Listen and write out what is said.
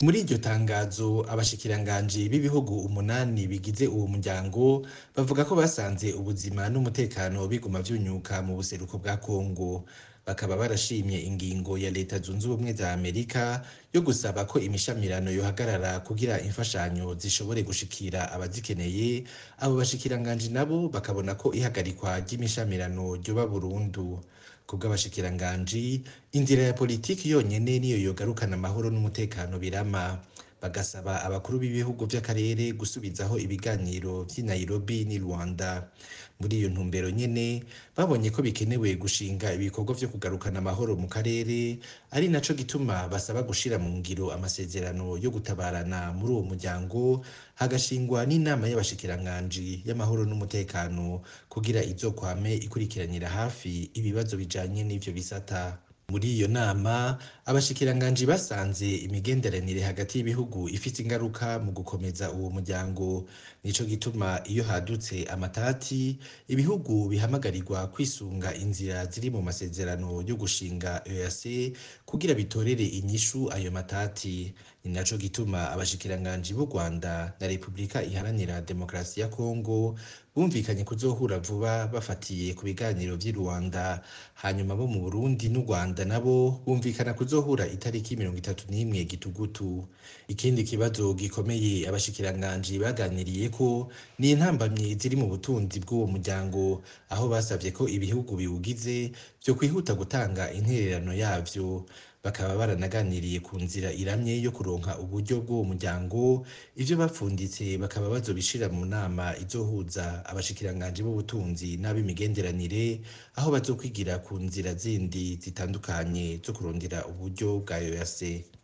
muri iryo tangazo abashikiranganji b'ibihugu umunani bigize uwo muryango bavuga ko basanze ubuzima n'umutekano biguma vyunyuka mu buseruko bwa Kongo bakaba barashimye ingingo ya leta zunze ubumwe za Amerika yo gusaba ko imishamirano yohagarara kugira imfashanyo zishobore gushikira abazikeneye abo bashikiranganji nabo bakabona ko ihagarikwa ry'imishamirano ryoba burundu kubw'abashikiranganji inzira ya politiki yonyene niyo yogarukana amahoro n'umutekano birama bagasaba abakuru b'ibihugu vy'akarere gusubizaho ibiganiro vy'i Nairobi n'i Rwanda muri iyo ntumbero nyene babonye ko bikenewe gushinga ibikorwa vyo kugarukana amahoro mu karere ari naco gituma basaba gushira mu ngiro amasezerano yo gutabarana muri uwo muryango hagashingwa n'inama y'abashikiranganji y'amahoro n'umutekano kugira izokwame ikurikiranira hafi ibibazo bijanye n'ivyo bisata muri iyo nama abashikiranganji basanze imigenderanire hagati y'ibihugu ifite ingaruka mu gukomeza uwo muryango nico gituma iyo hadutse amatati ibihugu bihamagarirwa kwisunga inzira ziri mu masezerano yo gushinga EAC kugira bitorere inyishu ayo matati ni naco gituma abashikiranganji b'u Rwanda na Repubulika iharanira demokarasi ya Kongo bumvikanye kuzohura vuba bafatiye ku biganiro vy'i Rwanda hanyuma bo mu Burundi n'u Rwanda nabo bumvikana kuzohura itariki mirongo itatu n'imwe gitugutu ikindi kibazo gikomeye abashikiranganji baganiriye ko ni intambamyi ziri mu butunzi bw'uwo muryango aho basavye ko ibihugu biwugize vyo kwihuta gutanga intererano yavyo bakaba baranaganiriye ku nzira iramye yo kuronka uburyo bw'uwo muryango ivyo bapfunditse bakaba bazobishira mu nama izohuza abashikiranganji b'ubutunzi n'ab'imigenderanire aho bazokwigira ku nzira zindi zitandukanye zo kurondera uburyo bwa EAC